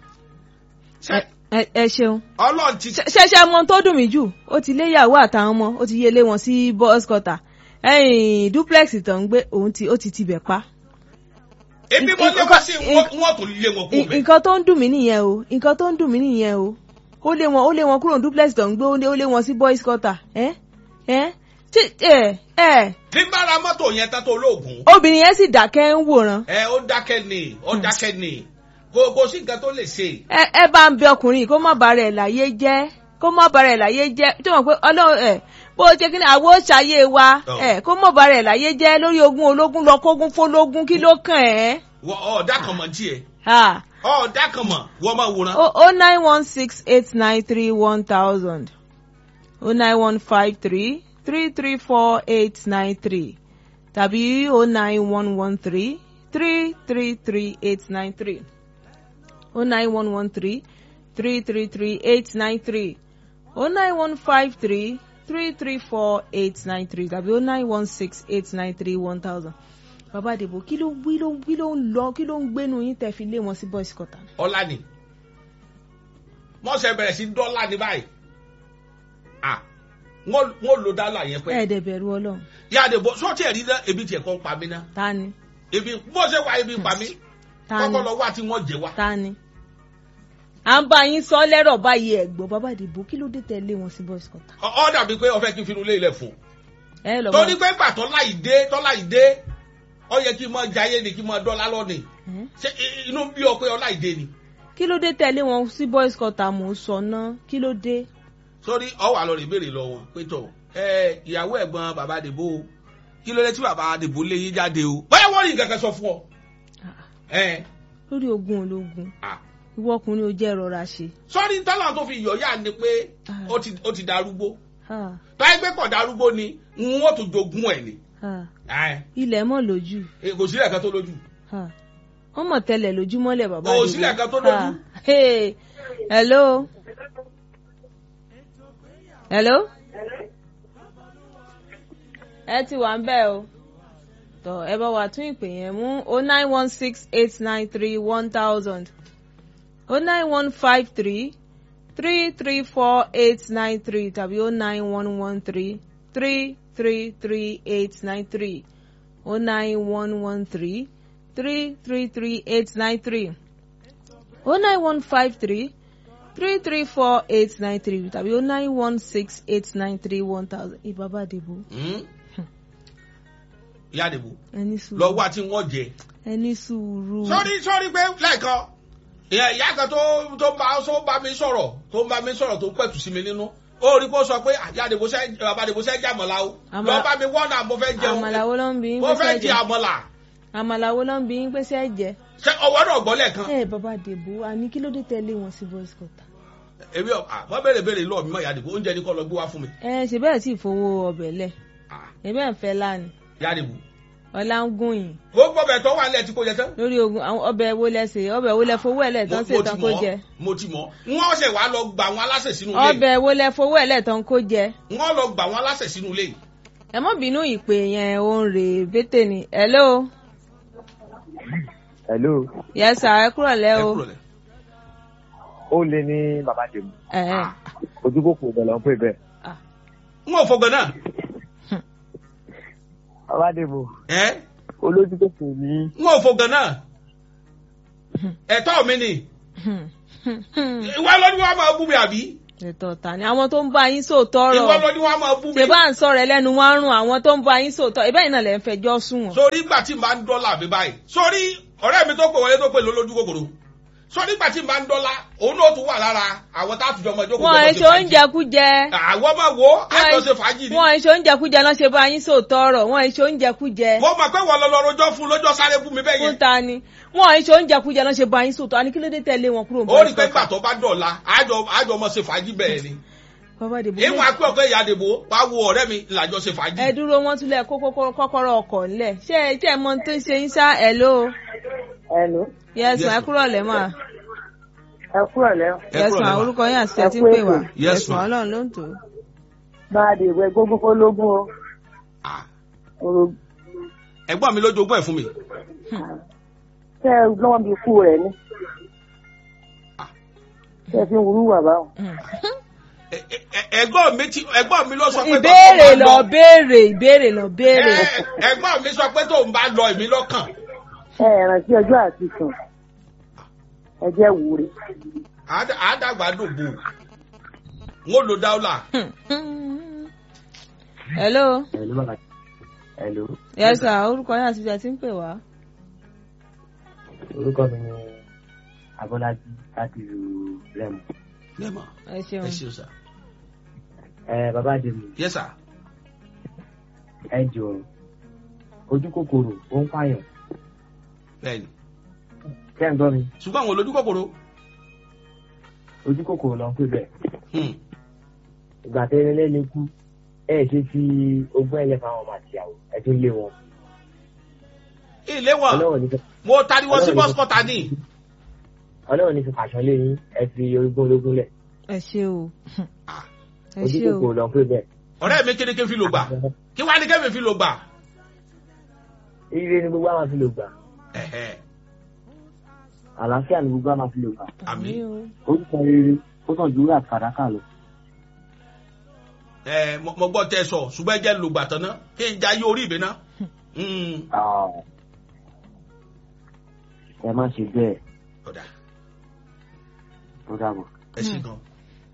Ṣé ẹ ẹ ṣeun ọlọ́run ti ṣẹṣẹ mọ tó dùn mí jù ó ti léyàwó àtàwọn ọmọ ó ti yé lé wọn sí bus cutter ẹyìn duplex tó ń gbé òun ti ó ti tibẹ̀ pa. ebi mo lé wá sí wọn wọn tó lé wọn kú N- mẹ. nǹkan tó ń dùn mí nìyẹn o nǹkan tó ń dùn mí nìyẹn o ó lé wọn ó lé wọn kúrò ní duplex tó ń gbé ó lé ó lé wọn sí boys cutter ẹ ẹ tí ẹ ẹ bí n bá ra mọ́tò yẹn tán tó lóògùn. obìnrin yẹn sì dákẹ́ ń wòran ẹ ó dákẹ́ ni ó dákẹ́ ni kò kò sí nǹkan tó lè ṣe. ẹ ẹ bá ń bẹ ọkùnrin yìí kó má bàa rẹ̀ láyé jẹ́ kó má bàa rẹ̀ láyé jẹ́ tí wọ́n pé ọlọ́run ẹ bó ṣe kí ni àwọn ṣàyè wa Ọ̀. ẹ kó má bàa rẹ̀ láyé jẹ́ lórí ogún ológun lọ kógun fólógún kí ló kàn ẹ́. wọ ọ̀ọ́dà kan mọ̀ tiẹ̀ Ah. ọ̀ọ́dà kan mọ̀ wọ́n máa wòran. o o nine one six eight nine three one thousand o nine one five three three three four eight nine three tàbí o nine one one three three three three eight nine three o nine one one three three three three eight nine three o nine one five three three three four eight nine three tàbí o nine one six eight nine three one thousand. bàbá àdìbò kí ló wí ló kí ló ń lọ kí ló ń gbénu yín tẹ́ fi lé wọn sí boys quarter. ọlá ni mọ́sẹ̀ bẹ̀rẹ̀ sí dọ́là ní báyìí ah wọ́n wọ́n lo dọ́là yẹn pẹ́ ẹ̀ẹ́dẹ̀ bẹ̀rù ọlọ́run yáde bọ́ sọ́ọ̀tì ẹ̀rí náà ebi tiẹ̀ kọ́ ń pa mí náà ta ni ebi mọ́sẹ̀ wá ebi pa mí ta ni kọ́kọ́ lọ wá tí wọ́n jẹ wá. ta ni. à ń bá yín sọ lẹ́rọ̀ báyìí ẹ̀gbọ́n bàbá àdìbò kí ló dé tẹ̀lé wọn sí boys quarter. Ọ- ọ dàbí pé ọfẹ kí n finú lé ilẹ̀ fún ẹ lọ torí pé gbà tọ́lá ìdé tọ́lá ìdé ọ yẹ kí n mọ jayé ni kí n mọ dọ́là lọ́nì Ẹ́? ṣé i- inú bí ọ pé ọlá ìdé ni kí ló dé tẹ̀lé wọn sí boys quarter mò ń sọ náà kí ló dé. sórí ọwọ́ àlọ́ rẹ̀ béèrè lọ wọn pé tọ̀ ẹ ìyàwó ẹ̀gbọ́n bàbá àdìbò o kí ló dé tí bàbá àdìbò lé yín jáde o bóyá wọ́n rí nǹkan kan sọ fún ọ. ẹ lórí ogun ológun à ìwọ ọkùnrin ò jẹ́ rọra ṣe. sọ́rí tọ́lá tó fi yọ̀ yá ni pé Ah. ó ti ó ti darúgbó Ah, táyé pé kọ̀ darúgbó ni n ó tún jogún ẹ̀ ni ah. Ẹ, ilẹ̀ mọ̀ lójú ẹ, kò sílẹ̀ kan tó lójú. Ah. wọ́n mọ̀ tẹ́lẹ̀ lójúmọ́lẹ̀ bàbá Kò àdìbò. sílẹ̀ kan tó lójú. Ah. Hey. hello. hello. ẹ ti wà ń bẹ̀ o tọ ẹ bá wa tún ìpè yẹn mú o nine one six eight nine three one thousand o nine one five three three three four eight nine three tàbí o nine one one three three three three eight nine three o nine one one three three three three eight nine three o nine one five three three three four eight nine three tàbí o nine one six eight nine three one thousand ìbábà dìbò Hmm? ìyá àdìbò ẹni sùúrù lọ wá tí wọ́n jẹ. ẹni sùúrù. sọ́rí sọ́rí pé lẹ́ẹ̀kan ìyá ìyá kan tó tó bá tó bá mi sọ̀rọ̀ tó bá mi sọ̀rọ̀ tó pẹ̀tù sí mi nínú ó rí kó sọ pé ìyá àdìbò sẹ́ bàbá àdìbò sẹ́ jẹ́ àmọ̀lá o Àmàlà- lọ bá mi wọ́n náà mo fẹ́ jẹun àmàlà wo ló ń bí yín mo pé fẹ́ sẹ́ jẹ jẹ àmọ̀là àmàlà wo ló ń bí yín pé sẹ́ jẹ. ṣé ọwọ́ náà gbọ́ lẹ́ẹ̀kan ẹ bàbá dèbò àní kí ló dé tẹ̀lé wọn sí boys quarter. èmi ọ̀ wọ́n béèrè béèrè lọ́ọ̀ mi mọ̀ ìyá àdìbò oúnjẹ ní kọ́ lọ gbé wá fún mi ẹ ṣe bẹ́ẹ̀ tí ìfowó ọbẹ̀ lẹ̀ Ah, ẹ bẹ́ẹ̀ ń fẹ́ lánìí ìyá àdìbò ọlá ń gún yín gbogbo ọbẹ̀ tó wà nílẹ̀ tí kò jẹ tán lórí ogun àwọn ọbẹ̀ wo lẹ́sẹ̀ ọbẹ̀ wo lẹ fowó ẹ̀ lẹ̀ tán ṣe mo ti tán kó jẹ mọ̀ mo ti mọ̀ wọ́n ṣe wàá lọ gbà wọn aláṣẹ sínú ilé ọbẹ̀ wo lẹ fowó ẹ̀ lẹ̀ tán kó jẹ. wọ́n lọ gbà wọn aláṣẹ sínú ilé ẹ mọ́ bínú ìpè yẹn ò ń rè bété ni hello hello yes sir ẹ kúrọ̀ lẹ́ ẹ o kúrò lẹ̀. ó lé ní bàbá tèmi ẹ ẹ ojúkòkò bẹ̀rẹ̀ ń pè bẹ́ẹ̀. n ò fọgbọ́n náà bàbá tèmi ẹ olójú tó kù ní n ò fò gan náà ẹ̀tọ́ mi ni ìwọ ló ní wàá máa bú mi àbí ètò ọ̀tá ni àwọn tó ń bá yín sòótọ́ ìwọ ló ọ̀rọ̀ ní wàá máa bú mi ṣe bá ń sọ̀rọ̀ ẹlẹ́nu wọn rùn àwọn tó ń bá yín sòótọ́ ìbẹ́ yìí náà lẹ́ ń fẹjọ́ sùn wọ́n. sórí ìgbà tí n bá ń dọ́là mi báyìí sórí ọ̀rẹ́ mi tó pè wọlé tó pè lólójú kòkòrò sórí ìgbà tí n bá ń dọ́là òun náà tún wà lára àwọn tá a tùjọ ọmọ ìjókòó wọn jọmọ èso oúnjẹ kújẹ àwọn máa wo àjọṣe fàájì ni wọn èso oúnjẹ kújẹ lọ́n ṣe bá yín sòótọ́ ọ̀rọ̀ wọn èso oúnjẹ kújẹ mo mọ̀ pé wọ́n lọ lọ rojọ́ fún lọ́jọ́ sáré fún mi bẹ́ẹ̀ fún yẹn ta ni wọn èso oúnjẹ kújẹ lọ́n ṣe bá yín sòótọ́ àní kí ló dé tẹ̀lé wọn kúrò ó rí pé gbà tó bá dọ̀la àjọ àjọ ọmọ ṣe fàájì bẹ́ẹ̀ ni bàbá dèbò ìwọ̀n akpẹ́ ọ̀pẹ́ ìyá àdìbò wá wo ọ̀rẹ́ mi làjọ ṣe fàájì. ẹ dúró wọn tún lẹ kó kókó- kọ́kọ́rọ́ ọkọ̀ ńlẹ̀ ṣé ẹ jẹ́ mọ tó ń ṣe yín sá ẹ̀ ló Hello. yẹsùn Yes, ẹ kúrò lẹ́ mà ẹ kúrò lẹ́wọ̀n. Ẹ kúrò yẹsùn lẹ́wà. orúkọ yín àti ẹ ti ń Ẹ kú pè wá ètò. Yes, yẹsùn ma. ọlọ́run ló ń tò ó. bá a dè ìwé gbogbo ológun o. Ah, Oro- ẹ̀gbọ́n mi ló jogún ẹ̀ fún mi. Ṣé ẹ lọ́wọ́ bí ikú rẹ̀ ni? Ṣé ẹ fi ń wúrú wà báwọn? Ẹ- ẹ- ẹ- ẹ̀gbọ́n mi ti ẹ̀gbọ́n mi ló sọ pé ìbéèrè tóun bá lọ béèrè ìbéèrè lọ béèrè Ẹ- ẹ̀gbọ́n mi sọ pé tóun bá lọ èmi lọ́kàn. Ẹ rántí ọjọ́ àti sùn. Ẹ jẹ́ wúre. Àádá- àádàgbà dògbò n ó lo dáúlà. hello ẹ̀lú bàbá ẹ̀lú yẹsùn orúkọ yín àti ẹ ti ń pè wá. orúkọ mi ni abọ́lájí láti ìlú rẹ́mù. Lẹ́mọ̀ ẹ ẹ ṣeun ṣeun sà. ẹ bàbá dèmí Yes sà. ẹ jọ ojú kòkòrò ó ń pààyàn Bẹ́ẹ̀ni. kẹ́ ń gbọ́ mi Ṣùgbọ́n àwọn olójú kòkòrò. ojú kòkòrò ló ń pè bẹ́ẹ̀ Hmm. ìgbà tẹ́lẹ̀ lẹ́ni kú ẹ ṣe fi ogún ẹ̀lẹ́ fáwọn ọmọ àtìyàwó ẹ tún lé wọn Ilé wọn, ọlọ́run ní fi mo tariwo sí Ọlọ́run ní- bọ́sikọ́ta ní. ọlọ́run ní fi pàṣán lé yín ẹ fi ogún ológun lẹ̀ ẹ ṣe o Ah, ẹ ojú ṣe o kòkòrò ló ń pè bẹ́ẹ̀. Ọ̀rẹ́ mi kéde ké fi lò gbà. Kí wá ní kẹ́mi fi lò gbà? ire ni gbogbo àwọn fi lò gbà Ẹ̀hẹ́. àlàáfíà ni gbogbo àwọn fi lò gbà Àmì. o orúkọ rere ó sàn ju wúrà àti fàdákà lọ. Ẹ mo mo gbọ́ tẹ sọ ṣùgbọ́n ẹ jẹ́ lò gbà tán ná. Kí n jayé orí mi ná. Hmm. ẹ má ṣe bẹ́ẹ̀ Ọ̀dà tó dàbọ̀. ẹ ṣe gan.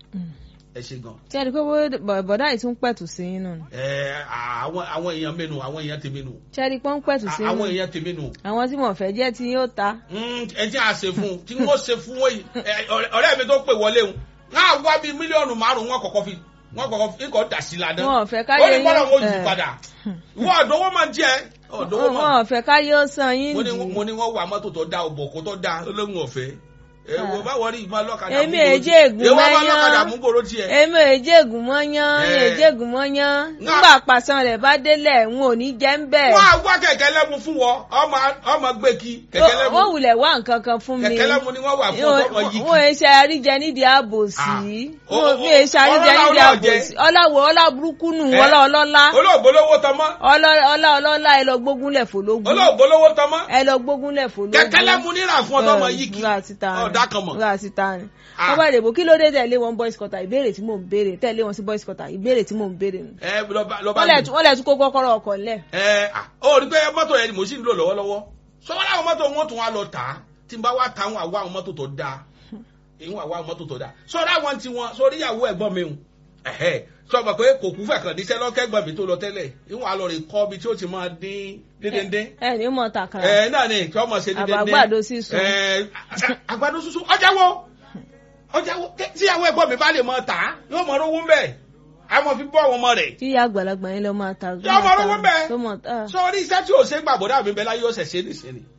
Ẹ ṣe gan. ṣé ẹ rí i pé bó- bọ̀dá yìí tún pẹ̀tù sí yín nù Ẹ àwọn àwọn èèyàn mẹ́nu àwọn èèyàn tèmi nù. ṣé ẹ rí i pé ó ń pẹ̀tù sí yín Àwọn nù èèyàn tèmi nù. àwọn tí mo fẹ́ jẹ́ tí yóò ta Mm, ẹ tí a ṣe fún un tí wọ́n ṣe fún wọ́n yìí ẹ, ọ̀rẹ́- ọ̀rẹ́ mi tó pè wọlé o náà wá bíi mílíọ̀nù márùn-ún wọn kọ̀kọ́ fi wọn kọ̀kọ́ fi nǹkan dà sí ládàá wọn ò fẹ́ ó káyé ní bọ́lá wọn ò yí ẹ, padà ìwọ ọ̀dọ́wọ́ máa jẹ́ ọ̀dọ́wọ́ wọn máa ò fẹ́ káyé ó san yín mo ní dì mo ní wọ́n wà mọ́tò tó da ọ̀bọ̀ kó tó da olóhùn ọ̀fẹ́ ẹ wò bá wọrí ìmọ̀ ọlọ́kadà Èmi mú gbòòrò èjé ègún tiẹ̀. Èwo bá mẹ́yán. ọlọ́kadà mú gbòòrò tiẹ̀ èmi ò jẹ́gùn mọ́ yán Ẹ. mi ò jẹ́gùn mọ́ yán Nga- nígbà pàṣán rẹ̀ bá délẹ̀ n ò ní jẹ́ ń bẹ̀ wọ́n á wá kẹ̀kẹ́ lẹ́mu fún wọ ọmọ ọmọ gbé kí kẹ̀kẹ́ lẹ́mu wọ́n wulẹ̀ wá nǹkan kan fún mi kẹ̀kẹ́ lẹ́mu ni wọ́n wà fún ọmọ yìí kí wọ́n ẹ ṣe àríjẹ nídìí àbòsí Ah. wọ́n O- mi ẹ ṣe àríjẹ ọlọ́lá nídìí ọlọ́jẹ. àbòsí ọláwọ̀ ọlá burúkú nù Ẹ. ọlá ọlọ́lá olóògbólówó tọmọ ọlá ọlá ọlọ́lá ẹ lọ gbógunlẹ̀ fòlógún olóògbólówó tọmọ ẹ lọ gbógunlẹ̀ fòlógún kẹ̀kẹ́ lẹ́mu níra fún ọmọ yìí kí ra síta ni ọ̀dà kan mọ̀. ra síta ni Ah. wọ́n bá dèbò kí ló dé tẹ̀lé wọn boys quarter ìbéèrè tí mò ń béèrè tẹ̀lé wọn sí boys quarter ìbéèrè tí mò ń béèrè nù ẹ lọba lọba wọ́n lẹ̀ tún- wọ́n lẹ̀ tún kó kọ́kọ́rọ́ ọkọ̀ lẹ̀ ẹ à ó rí pé mọ́tò yẹn ni mo sì ń lò lọ́wọ́lọ́wọ́ sọ́wọ́n láwọn mọ́tò wọn tún wá lọ tà á tí n bá wá ta àwọn àwa àwọn mọ́tò tó dáa ìwọ̀n àwa àwọn mọ́tò tó dáa sọ́dọ̀ àwọn tí wọn sórí ìyàwó ẹ̀gbọ́n mi hùn ẹ̀hẹ́ sọ ma pé kò kú fẹ̀ kàn níṣẹ́ lọ́kẹ́gbọ́n mi tó lọ tẹ́lẹ̀ ìwọ̀n àlọ́ rẹ̀ kọ́ bí tí ó ti máa dín díndíndín ẹ ní mọ̀ tàkàrà ẹ náà ni kí ọmọ ṣe díndíndín Àbàgbàdo sísun. ẹ àgbàdo sísun ọjà wo ọjà wo tí ìyàwó ẹ̀gbọ́n mi bá lè mọ tà á yóò mọ rówó ń bẹ̀ àmọ́ fi bọ́ àwọn ọmọ rẹ̀ tí ìyá àgbàlagbà yẹn lọ máa ta Yọ ọmọ olówó bẹ́ẹ̀. tó mọ̀ tá sọrí iṣẹ́ tí ò ṣe gbàgbọ́dá mi bẹ́ẹ̀ láyé ọ̀sẹ̀ ṣe nìṣe ni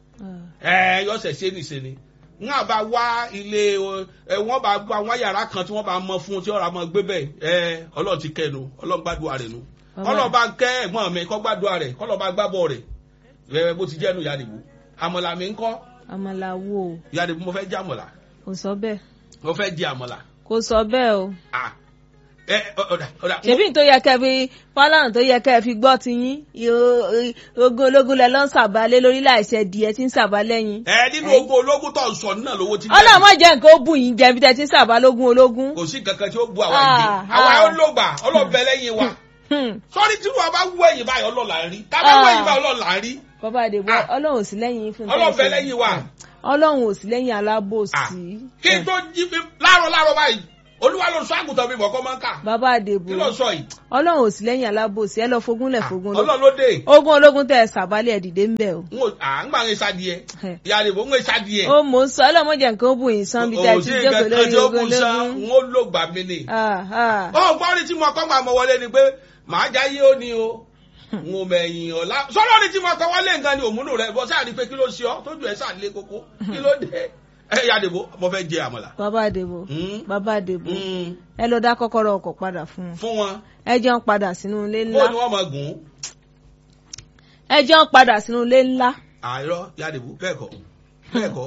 ẹ yọ̀sẹ̀ ṣe nìṣe ni n á bá wá ilé ẹ wọ́n bá gba àwọn yàrá kan tí wọ́n bá mọ fún tí ọ̀rọ̀ àmọ́ gbé bẹ́ẹ̀ ẹ ọlọ́run ti kẹnu ọlọ́run gbàdúrà rẹ̀ nu Bàbá. ọlọ́run bá kẹ́ ẹ̀gbọ́n mi kọ́ gbàdúrà rẹ̀ kọ́ lọ́ọ́ bá gbàbọ̀ rẹ̀ ẹ bó ti jẹ́nu ìyá nìbú àmọ̀là mi ń kọ́ àmàlà wo ìyá nìbú mo fẹ́ jẹ àmọ̀là kò sọ bẹ́ẹ̀ mo fẹ́ jẹ àmọ̀là kò sọ bẹ́ẹ̀ o ah ẹ ọ̀dà ọ̀dà ṣèbí tó yẹ kẹ́ fi fọlọ́run tó yẹ kẹ́ fi gbọ́ ti yín Yo- ogun ológun lẹ lọ ń sàbálé lórí láìṣẹ díẹ̀ tí ń sàbálẹ̀ yín ẹ nínú ogun ológun tó ń sọ náà lówó ti jáde. ọlọ́mọ jẹ́ nǹkan ó bù yín jẹ́ bí tẹ́ ti ń sàbálógún ológun kò sí kankan tí ó bu àwa Ah, ìgbé àwa ah. ó lògbà ọlọ́bẹ lẹ́yìn wa Hmm. sọ́rí tí wọ́n bá wú ẹ̀yìn báyìí ọlọ́ọ̀la ń rí tá a bá wú ẹ̀yìn báyìí ọlọ́ọ̀la ń rí bàbá àdèbò Ah. ọlọ́run ò sí lẹ́yìn yín fún ọlọ́ọ̀fẹ́ tẹ́lẹ̀ lẹ́yìn wa. ọlọ́run ò sí lẹ́yìn Ah. alábòsí. kí n tó jí mi láàárọ̀ láàárọ̀ báyìí olúwa ló sọ àgùntàn mi mọ̀ kọ́ máa ń kà bàbá àdèbò kí ló sọ yìí ọlọ́run ò sí lẹ́yìn alábòsí ẹ lọ fogúnlẹ̀ fogún lọ ọlọ́run ló dé ogun ológun tẹ ẹ sàbálẹ̀ ẹ̀ dìde ń bẹ̀ o. n ò à ń gbà ń ṣadìẹ Ẹ. ìyá àdìbò ń ṣadìẹ ó mò ń sọ ọlọ́mọdé nǹkan ó bù yín sán bí tẹ́ ẹ ti jókòó lórí ogun ológun. n ó lò gbà mí ni. Ah, ah. ó gbọ́ ní tí mo kọ́ gbà mọ́ wọlé ni pé màá jáyé ó ní o n ò mẹ̀yìn ọ̀la sọ́lọ́ ní tí mo kọ́ wọlé nǹkan ni òmùnú rẹ̀ bọ́ sáà ní pé kí ló ṣe ọ́ tójú ẹ̀ sáà lé koko kí ló dé ẹ ìyá àdìbò mo fẹ́ jẹ àmàlà. bàbá àdèbò Hmm? bàbá àdèbò Hmm. ẹ lọ dá kọ́kọ́rọ́ ọkọ̀ padà fún wọn fún wọn ẹ jẹ́ ń padà sínú ilé bó ńlá ni wọ́n máa gùn ún. ẹ jẹ́ ń padà sínú ilé ńlá. àìrọ́ ìyá àdìbò bẹ́ẹ̀ kọ́ bẹ́ẹ̀ kọ́